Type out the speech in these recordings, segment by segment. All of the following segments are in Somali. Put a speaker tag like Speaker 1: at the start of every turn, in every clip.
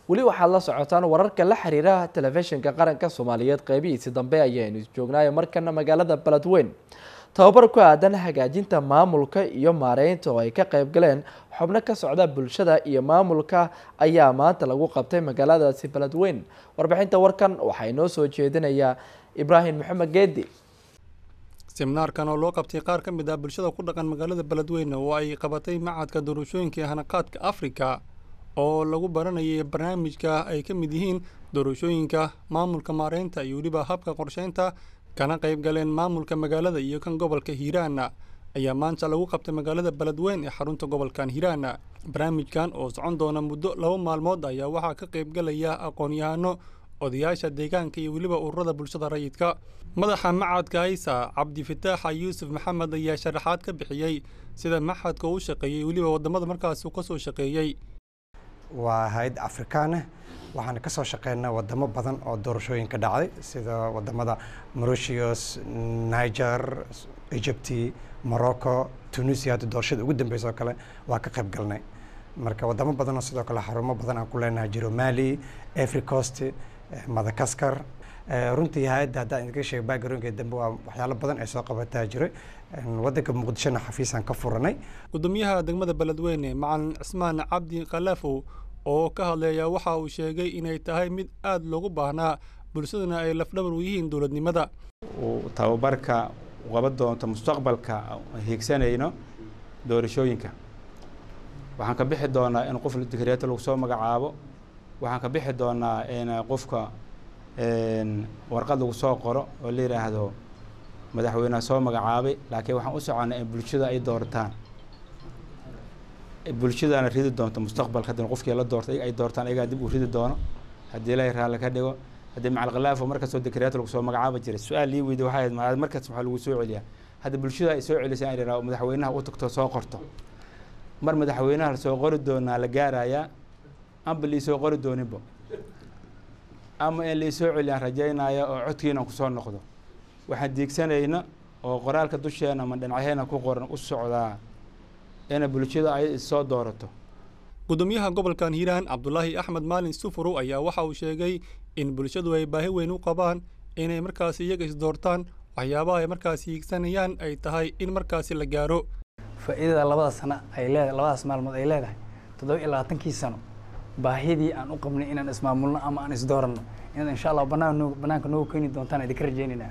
Speaker 1: weli waxaad la socotaan wararka la xiriira telefishinka qaranka soomaaliyeed qeybihiisi dambe ayaynu joognaayo markana magaalada beledweyn tababar ku aadan hagaajinta maamulka iyo maareynta oo ay ka qeyb galeen xubno ka socda bulshada iyo maamulka ayaa maanta lagu qabtay magaaladaasi beledweyn warbixinta warkan waxaa inoo soo jeedinayaa ibraahim maxamed geedi
Speaker 2: seminaarkan oo loo qabtay qaar ka mid ah bulshada ku dhaqan magaalada beledweyne oo ay qabatay macadka doorashooyinka ee hanaqaadka afrika oo lagu baranayay barnaamijka ay ka mid yihiin doorashooyinka maamulka maareynta iyo weliba habka qorsheynta kana qayb galeen maamulka magaalada iyo kan gobolka hiiraana ayaa maanta lagu qabtay magaalada beledweyn ee xarunta gobolkan hiiraana barnaamijkan oo socon doona muddo laba maalmood ayaa waxaa ka qayb galaya aqoon-yahano odayaasha deegaanka iyo weliba ururada bulshada rayidka madaxa macadka haysa cabdifataaxa yuusuf maxamed ayaa sharaxaad ka bixiyey sida maxadka u shaqeeyey weliba wadamada markaas uu kasoo shaqeeyey
Speaker 3: waa hay-ad afrikaana waxaana ka soo shaqeynaa wadamo badan oo doorashooyin ka dhacday sida wadamada mauritius niger egypti morocco tunisia hadda doorashada ugu dambeysa oo kale waa ka qayb galnay marka wadamo badanoo sidoo kale xarumo badan aan ku leenahay jiro mali afric coast madagaskar runtii hay-adda haddaan idinka sheega backgroundka dambe waa waxyaalo badan ay soo qabataa jiray waddanka muqdishona xafiisaan ka furanay
Speaker 2: gudoomiyaha degmada beledweyne macalin cismaan cabdi khalafow oo ka hadlaya waxa uu sheegay inay tahay mid aada loogu baahnaa bulshaduna ay lafdhabar u yihiin dowladnimada
Speaker 4: uu tababarka qaban doonto mustaqbalka hiigsanayno doorashooyinka waxaan ka bixi doonaa in qof dikreeto lagu soo magacaabo waxaan ka bixi doonaa in qofka warqad lagu soo qoro oo la yidhaahdo madaxweyneha soo magacaabay laakiin waxaan u soconnaa in bulshada ay doortaan bulshadana ridi doonto mustaqbalka haddana qofkii la doortay ay doortaan ayagaa dib u ridi doono haddii ilaahay raalli ka dhigo haddii macalkhalaafo markastoo dekreeto lagu soo magacaaba jiray su-aal lii weydi waxay ahayd markaas maxaa lagu soo celiyaa hadda bulshada ay soo celisay in idhaha madaxweynaha u tagto soo qorto mar madaxweynaha la soo qori doonaa la gaarayaa amba liisoo qori dooninba ama in liisoo celiyaan rajaynaya oo codkiina kusoo noqdo waxaan diigsanayna oo qoraalka dusheena ama dhinacyaheena ku qoran u socdaa ina bulshada ay soo doorato
Speaker 2: gudoomiyaha gobolkan hiiraan cabdulaahi axmed maalin sufurow ayaa waxa uu sheegay in bulshadu ay baahi weyn u qabaan inay markaasi iyaga isdoortaan waxyaabaha ay markaasi hiigsanayaan ay tahay in markaasi la gaaro
Speaker 5: faa'iidada labada sano ay leedahay labadaas maalmood ay leedahay toddoba iyo labaatankii sano baahidii aan u qabnay inaan ismaamulno ama aan isdooranno inaad insha allah banaan noo banaanka noogu keeni doontaan idinka rajaynaynaa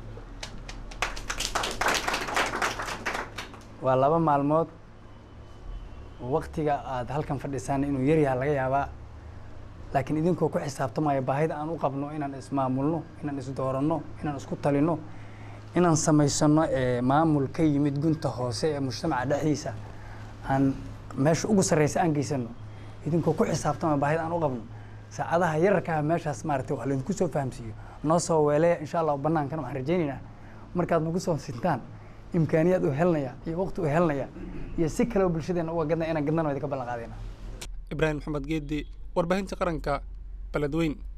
Speaker 5: waa laba maalmood waktiga aada halkan fadhisaan inuu yaryaha laga yaabaa laakiin idinkoo ku xisaabtamaya baahida aan u qabno inaan ismaamulno inaan isdooranno inaan isku talino inaan samaysano maamul ka yimid gunta hoose ee mujtamaca dhexdiisa aan meesha ugu sarreysa aan geysano idinkoo ku xisaabtamaya baahida aan u qabno saacadaha yararkaha meeshaas maaragtay wax laydinku soo fahamsiiyo noo soo weeleya insha allah banaankan waxaan rajaynaynaa markaad nagu soo sintaan imkaaniyaad u helinaya iyo waqti u helinaya iyo si kaleo bulshadeena uga gadna inaan gadnano idinka ballan qaadayna
Speaker 2: ibraahim maxamed geedi warbaahinta qaranka beledweyn